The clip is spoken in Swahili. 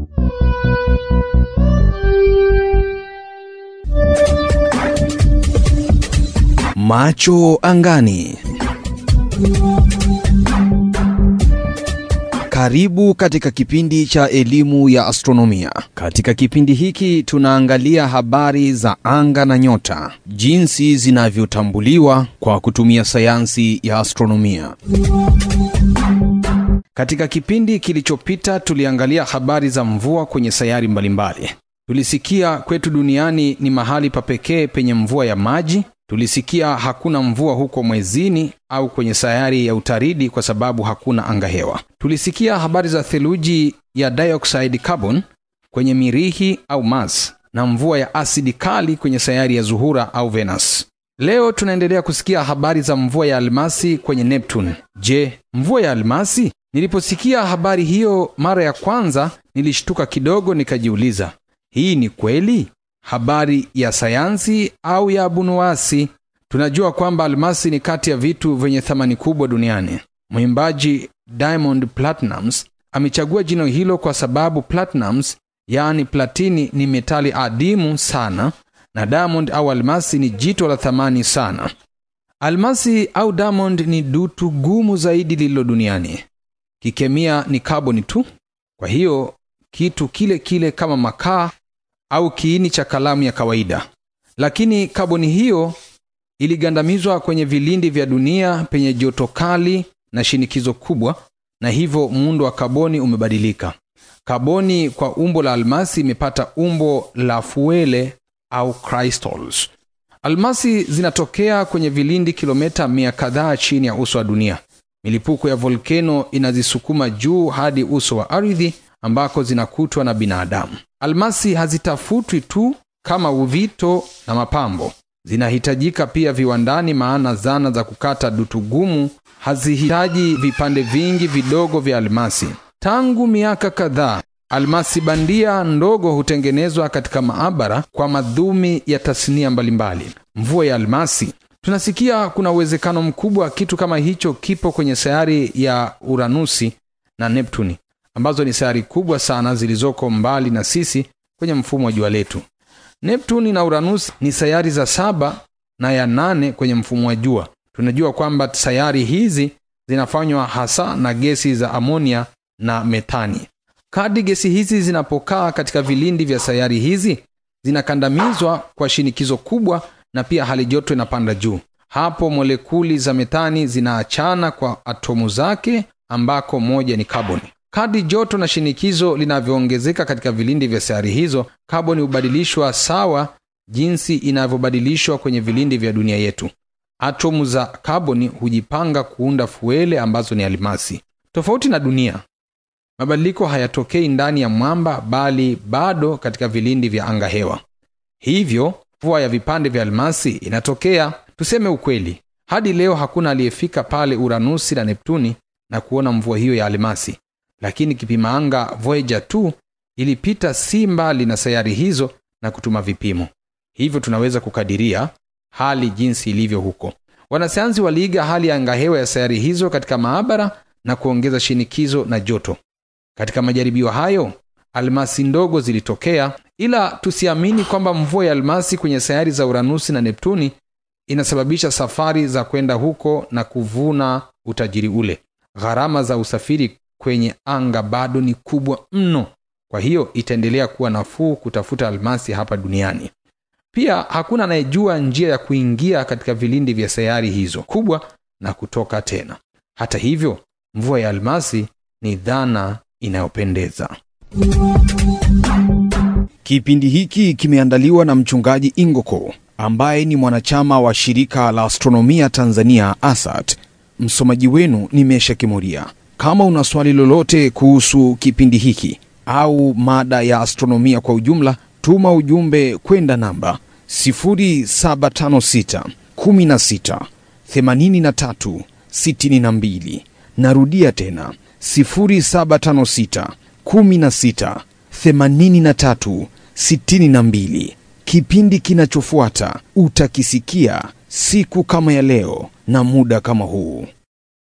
Macho angani. Karibu katika kipindi cha elimu ya astronomia. Katika kipindi hiki tunaangalia habari za anga na nyota, jinsi zinavyotambuliwa kwa kutumia sayansi ya astronomia. Katika kipindi kilichopita tuliangalia habari za mvua kwenye sayari mbalimbali. Tulisikia kwetu duniani ni mahali pa pekee penye mvua ya maji. Tulisikia hakuna mvua huko mwezini au kwenye sayari ya utaridi kwa sababu hakuna angahewa. Tulisikia habari za theluji ya dioxide carbon kwenye Mirihi au Mars na mvua ya asidi kali kwenye sayari ya Zuhura au Venus. Leo tunaendelea kusikia habari za mvua ya almasi kwenye Neptune. Je, mvua ya almasi? Niliposikia habari hiyo mara ya kwanza nilishtuka kidogo, nikajiuliza, hii ni kweli habari ya sayansi au ya abunuwasi? Tunajua kwamba almasi ni kati ya vitu vyenye thamani kubwa duniani. Mwimbaji Diamond Platnumz amechagua jina hilo kwa sababu platinums, yaani platini, ni metali adimu sana na diamond au almasi ni jito la thamani sana. Almasi au diamond ni dutu gumu zaidi lililo duniani. Kikemia ni kaboni tu, kwa hiyo kitu kile kile kama makaa au kiini cha kalamu ya kawaida, lakini kaboni hiyo iligandamizwa kwenye vilindi vya dunia penye joto kali na shinikizo kubwa, na hivyo muundo wa kaboni umebadilika. Kaboni kwa umbo la almasi imepata umbo la fuele au crystals. Almasi zinatokea kwenye vilindi kilomita mia kadhaa chini ya uso wa dunia. Milipuko ya volkeno inazisukuma juu hadi uso wa ardhi ambako zinakutwa na binadamu. Almasi hazitafutwi tu kama uvito na mapambo, zinahitajika pia viwandani, maana zana za kukata dutu gumu hazihitaji vipande vingi vidogo vya almasi. Tangu miaka kadhaa, almasi bandia ndogo hutengenezwa katika maabara kwa madhumi ya tasnia mbalimbali. Mvua ya almasi, tunasikia kuna uwezekano mkubwa kitu kama hicho kipo kwenye sayari ya Uranusi na Neptuni ambazo ni sayari kubwa sana zilizoko mbali na sisi kwenye mfumo wa jua letu. Neptuni na Uranus ni sayari za saba na ya nane kwenye mfumo wa jua. Tunajua kwamba sayari hizi zinafanywa hasa na gesi za amonia na metani. Kadri gesi hizi zinapokaa katika vilindi vya sayari hizi, zinakandamizwa kwa shinikizo kubwa, na pia hali joto inapanda juu. Hapo molekuli za metani zinaachana kwa atomu zake, ambako moja ni kaboni. Kadri joto na shinikizo linavyoongezeka katika vilindi vya sayari hizo, kaboni hubadilishwa sawa jinsi inavyobadilishwa kwenye vilindi vya dunia yetu. Atomu za kaboni hujipanga kuunda fuele ambazo ni almasi. Tofauti na dunia, mabadiliko hayatokei ndani ya mwamba, bali bado katika vilindi vya angahewa. Hivyo mvua ya vipande vya almasi inatokea. Tuseme ukweli, hadi leo hakuna aliyefika pale Uranusi na Neptuni na kuona mvua hiyo ya almasi lakini kipima anga Voyager 2 ilipita si mbali na sayari hizo na kutuma vipimo, hivyo tunaweza kukadiria hali jinsi ilivyo huko. Wanasayansi waliiga hali ya angahewa ya sayari hizo katika maabara na kuongeza shinikizo na joto. Katika majaribio hayo, almasi ndogo zilitokea, ila tusiamini kwamba mvua ya almasi kwenye sayari za Uranusi na Neptuni inasababisha safari za kwenda huko na kuvuna utajiri ule. Gharama za usafiri kwenye anga bado ni kubwa mno, kwa hiyo itaendelea kuwa nafuu kutafuta almasi hapa duniani. Pia hakuna anayejua njia ya kuingia katika vilindi vya sayari hizo kubwa na kutoka tena. Hata hivyo, mvua ya almasi ni dhana inayopendeza. Kipindi hiki kimeandaliwa na mchungaji Ingoko ambaye ni mwanachama wa shirika la astronomia Tanzania ASAT. Msomaji wenu ni Mesha Kimuria. Kama una swali lolote kuhusu kipindi hiki au mada ya astronomia kwa ujumla, tuma ujumbe kwenda namba 0756 16 83 62. Narudia tena 0756 16 83 62. Kipindi kinachofuata utakisikia siku kama ya leo na muda kama huu.